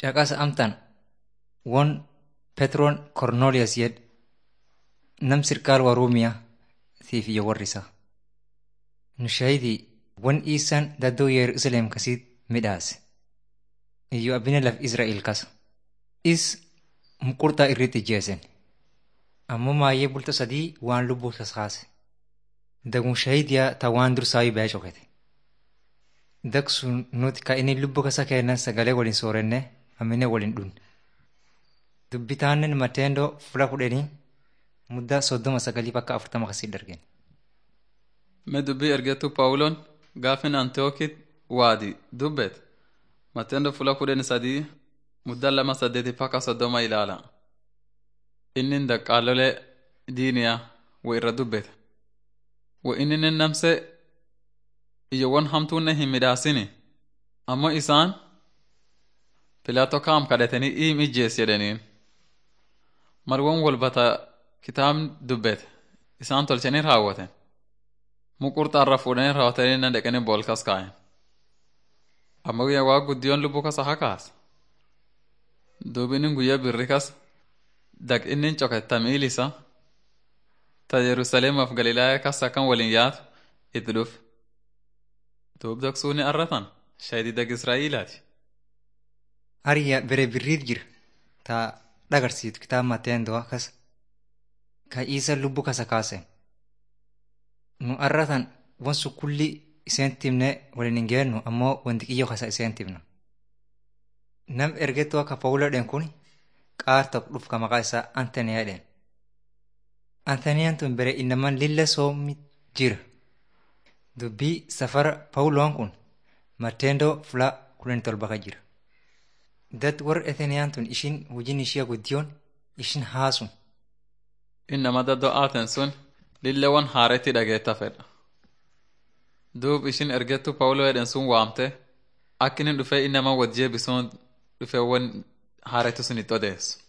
caqasa amtan won Petroon Kornooliyas yed nam sirkaal Waruumiyaa tiif iyo warrisa. Nu shahidii won iisaan daddoo Yerusaleem kasiit midhaase. Iyo abbine laf Israa'el kasa. Is muqurtaa irratti ijjeesen. Ammoo maayyee bulta sadii waan lubbuu kaskaase. Dagun shahidiyaa ta waan dursaayu ba'ee cokete. Daksun nuti ka inni lubbuu kasa kennan sagalee waliin soorenne amine waliin dhunne. Dubbitaannen mateendoo fula kudhanii muddaa soddoma sagalii bakka afurtama kasii dargen. Me dubbii ergettu Pawuloon gaafin Antiyookit waadi dubbet matendo fula kudhan sadii muddaa lama saddeeti bakka soddoma ilaala. Inni daqqaalolee diiniyaa wa irra dubbete. Wa inni namse iyyowwan hamtuunne hin midhaasini. Ammoo isaan Pilaato kaam kadhatanii iim ijjees jedhaniin. Marwon walbata kitaabni dubbete isaan tolchanii raawwaten. Muqurxaarra fuudhanii raawwatanii na dhaqanii boolkas kaa'en. Amma guyyaa waa guddiyoon lubbuu kasa hakaas. Duubi inni guyyaa birri kas daq inni coketta miilisa ta Yerusaleemaaf Galilaaya kas akkan waliin yaatu itti dhufe. Duub daqsuuni arratan shahidii dag Israa'iilaati. Hariyyaa bere birriit jira ta dhagarsiitu kitaaba mateendoo akkas ka isa lubbuu kasa kaase. Nu arratan wansu kulli iseen timne waliin hin geennu ammoo wanti qiyyoo kasa iseen timna. Nam ergettuu akka Pawuloodhaan kun qaar tokko dhuf ka maqaa isaa Antaniyaadhaan. Antaniyaan tun bere innaman lilla soomi jira. Dubbii safara Pawuloon kun mateendoo fulaa kudhan tolba ka jira. Dat warra Ateniyaan tun ishin hojiin ishee guddiyoon ishin haasun. Innama daddoo aaten sun lilleewwan haaretti dhageetta fedha. Duub ishin ergettu Pawuloo jedhan sun waamte akka inni dhufee innama wajjee bisuun dhufeewwan haaretti sun itti odeessu.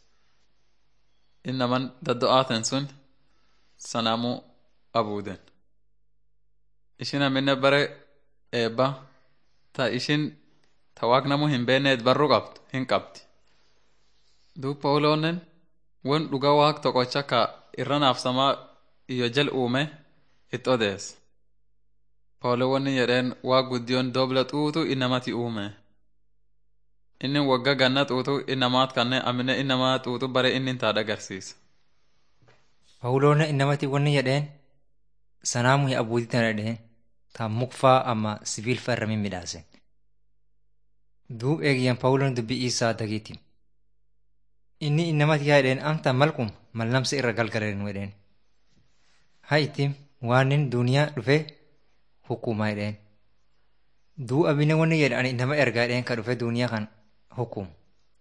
Innaman daddoo aaten sun sanaamuu abuuden. Ishin amminne bare eebba ta ishin ta waaqnamuu hin beekneet barruu qabdu hin qabdi. Duub Pawuloonnen won dhugaa waaq tokkocha ka irra naafsamaa iyo jal uume itti odeesse. Pawuloo wanni jedheen waa guddiyoon dobla xuutu innamati uume. Inni wagga ganna xuutu innamaat kanne amine innamaa xuutu bare inni taadha agarsiisa. Pawuloon innamati wanni jedheen sanaamu abuutii tana jedheen ta mukfaa amma sibiilfaa irra mimmiidhaase. Duub eegiyyan Pawuloon dubbii isaa dagiiti. Inni innamati yaa jedheen amta malkum mallamsa irra galgaleen jedheen. Haa ittiin waanin duniyaa dhufee hukumaa jedheen. Duu abine wanni jedhe ani nama ergaa jedheen ka dhufe duniyaa kan hukumu.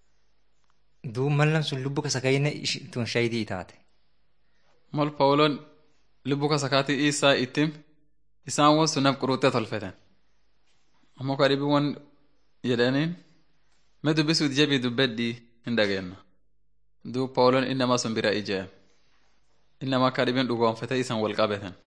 Duu mallam sun lubbu kasa kayyine tun shayidii taate. Mal Pawuloon lubbu kasa kaatii isaa ittiin isaan won sun naf quruxxee tolfeten. Ammoo ka dhibi won jedhaniin me dubbisuut jebii dubbedhii hin dhageenna. Duub Pawuloon innama sun bira ijee. Innama akka dhibin dhugoonfate isan wal qabeten.